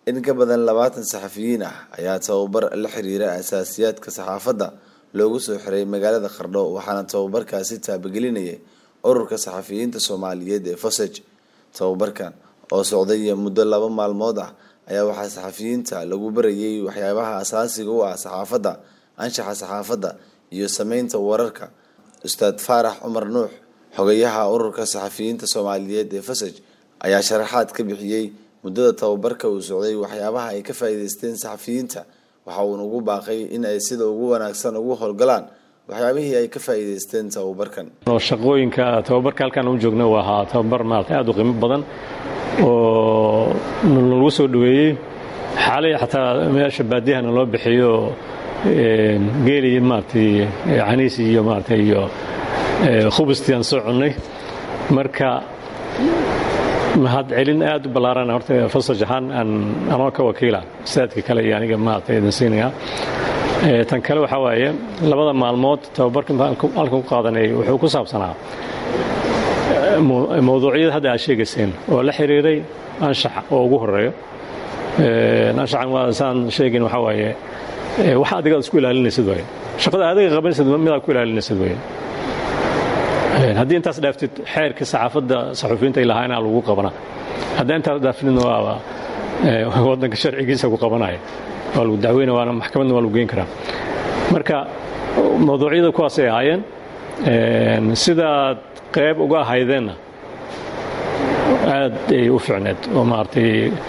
in ka badan labaatan saxafiyiin ah ayaa tababar la xiriira asaasiyaadka saxaafadda loogu soo xiray magaalada qardho waxaana tababarkaasi taabagelinayay ururka saxafiyiinta soomaaliyeed ee fosej tababarkan oo socday muddo laba maalmood ah ayaa waxaa saxafiyiinta lagu barayay waxyaabaha asaasiga u ah saxaafadda anshaxa saxaafadda iyo sameynta wararka ustaad faarax cumar nuux xogayaha ururka saxafiyiinta soomaaliyeed ee fasaj ayaa sharaxaad ka bixiyey muddada tababarka uu socday waxyaabaha ay ka faa'iideysteen saxafiyiinta waxa uuna ugu baaqay in ay sida ugu wanaagsan ugu howlgalaan waxyaabihii ay ka faa'iideysteen tababarkan shaqooyinka tababarka halkaan u joogna waa ahaa tababar maarata aad u qiimo badan oo lagu soo dhaweeyey xaalay xataa meesha baadiyahana loo bixiyo geeli maaratay caniis iyo maarata iyo khubustii aan soo cunnay marka mahad celin aad u ballaarana horta fasaj ahaan aan anoo ka wakiila saadka kale iyo aniga maarata idin siinaya tan kale waxaa waaye labada maalmood tababarka halkan ku qaadanay wuxuu ku saabsanaa mawduucyada hadda aad sheegayseen oo la xiriiray anshaxa oo ugu horeeyo anshaxan waa saan sheegayn waxaa waaye wax adigaad isku ilaalinaysid waaye shaqada adiga qabanaysid midaad ku ilaalinaysid waaye haddii intaas dhaaftid xeerkii saxaafadda saxuufiyiinta ay lahaa inaa lagu qabana haddii intaas dhaafidna waaba waddanka sharcigiisa ku qabanaya waa lagu dacweyna waana maxkamadna waa lagu geyn karaa marka mawduucyada kuwaasay ahaayeen sidaad qayb uga ahaydeenna aad ay u ficneed oo maaragtay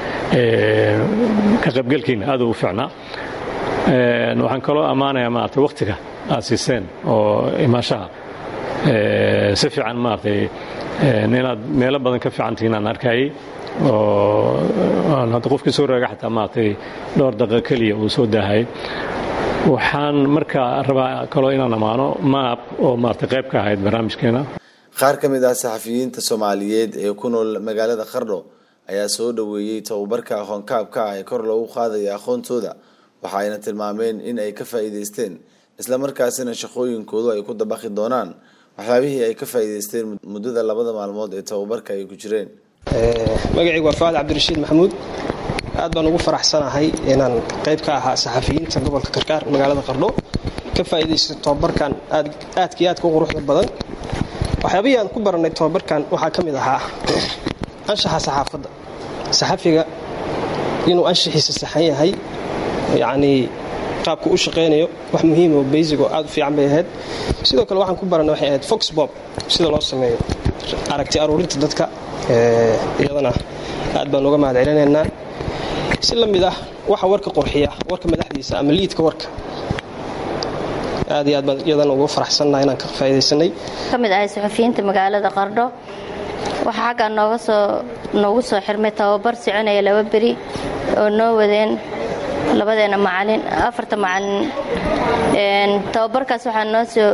ka qaybgelkiina aad u ficnaa waxaan kaloo ammaanayaa maaragtay wakhtiga aad siiseen oo imaashaha si fiican maaragtay inaad meelo badan ka fiicantihiin aan arkayay oo hadda qofkii soo raaga xataa maaragtay dhowr daqiiqo keliya uu soo daahayay waxaan markaa rabaa kaloo inaan ammaano maab oo maaragtay qayb ka ahayd barnaamijkeena qaar ka mid ah saxafiyiinta soomaaliyeed ee ku nool magaalada qardho ayaa soo dhoweeyey tababarka aqoonkaabka ah ee kor loogu qaadaya aqoontooda waxa ayna tilmaameen in ay ka faa'iideysteen islamarkaasina shaqooyinkoodu ay ku dabaqi doonaan waxyaabihii ay ka faa'iideysteen muddada labada maalmood ee tababarka ay ku jireen magacaygu waa faad cabdirashiid maxamuud aad baan ugu faraxsanahay inaan qayb ka ahaa saxafiyiinta gobolka karkaar magaalada qardho ka faa'iidaysta tobabarkan aadkii aadka u quruxda badan waxyaabihii aan ku baranay tobabarkan waxaa ka mid ahaa anshaxa saxaafadda saxafiga inuu anshaxiisa saxan yahay yacnii qaabku u shaqaynayo wax muhiim oo baysic oo aad u fiican bay ahayd sidoo kale waxaan ku baranay waxay ahayd fox bob sida loo sameeyo aragti aruurinta dadka iyadana aad baan uga mahad celinaynaa si la mid ah waxa warka qurxiya warka madaxdiisa ama liidka warka aad iyo aad baan iyadana ugu faraxsannaha inaan ka faa'iidaysanay ka mid ahay saxufiyiinta magaalada qardho waxaa xaggaa nooga soo noogu soo xirmay tababar soconaya laba beri oo noo wadeen labadeena macalin afarta macalin tababarkaas waxaa noo soo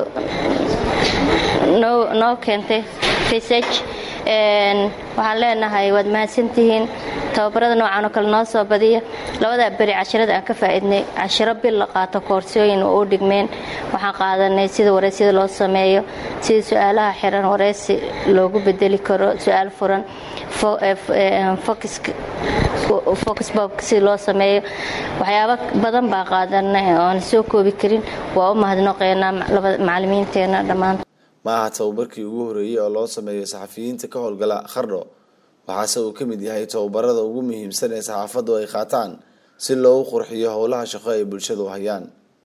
noo keentay fisage waxaan leenahay waad mahadsantihiin tababarada noocan oo kale noo soo badiya labadaa beri cashirada aan ka faa'iidnay cashiro bil la qaato koorsooyin oo u dhigmeen waxaan qaadanay sida wareysyada loo sameeyo sida su-aalaha xiran wareysi loogu bedeli karo su-aal furan foxbob sida loo sameeyo waxyaabo badan baa qaadanay oon soo koobi karin waa u mahadnaqeynaa macalimiinteena dhammaan ma aha tababarkii ugu horeeyey oo loo sameeyo saxafiyiinta ka howlgala qardho waxaase uu ka mid yahay tababarada ugu muhiimsan ee saxaafaddu ay qaataan si loogu qurxiyo howlaha shaqo ay bulshadu hayaan